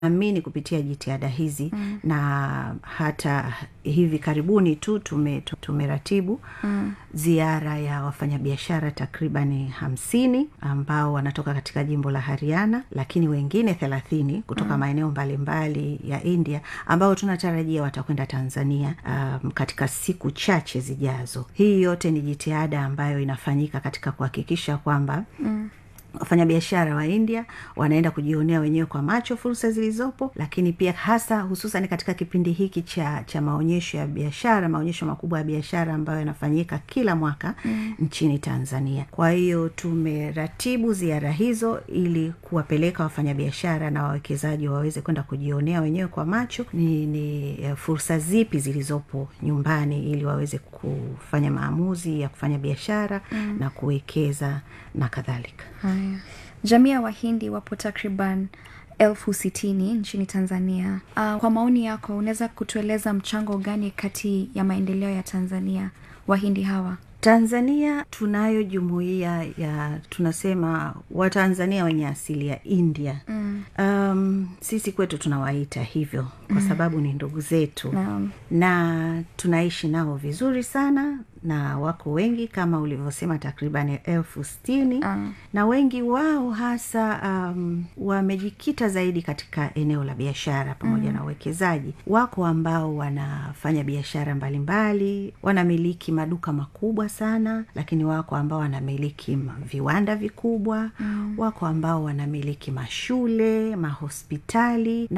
amini kupitia jitihada hizi mm. na hata hivi karibuni tu tume, tumeratibu mm. ziara ya wafanyabiashara takribani hamsini ambao wanatoka katika jimbo la hariana lakini wengine thelathini kutoka mm. maeneo mbalimbali ya india ambao tunatarajia watakwenda tanzania um, katika siku chache zijazo hii yote ni jitihada ambayo inafanyika katika kuhakikisha kwamba mm wafanyabiashara wa india wanaenda kujionea wenyewe kwa macho fursa zilizopo lakini pia hasa hususan katika kipindi hiki cha cha maonyesho ya biashara maonyesho makubwa ya biashara ambayo yanafanyika kila mwaka mm. nchini tanzania kwa hiyo tumeratibu ziara hizo ili kuwapeleka wafanyabiashara na wawekezaji waweze kwenda kujionea wenyewe kwa macho ni, ni fursa zipi zilizopo nyumbani ili waweze kufanya maamuzi ya kufanya biashara mm. na kuwekeza na kadhalika haya jamii ya wahindi wapo takriban elfu sitini nchini tanzania uh, kwa maoni yako unaweza kutueleza mchango gani kati ya maendeleo ya tanzania wahindi hawa tanzania tunayo jumuiya ya tunasema watanzania wenye asili ya india mm. um, sisi kwetu tunawaita hivyo kwa mm. sababu ni ndugu zetu Naam. na tunaishi nao vizuri sana na wako wengi kama ulivyosema takriban elfu stini Ah. na wengi wao hasa um, wamejikita zaidi katika eneo la biashara pamoja mm. na uwekezaji wako ambao wanafanya biashara mbalimbali wanamiliki maduka makubwa sana lakini wako ambao wanamiliki ma- viwanda vikubwa mm. wako ambao wanamiliki mashule mahospitali na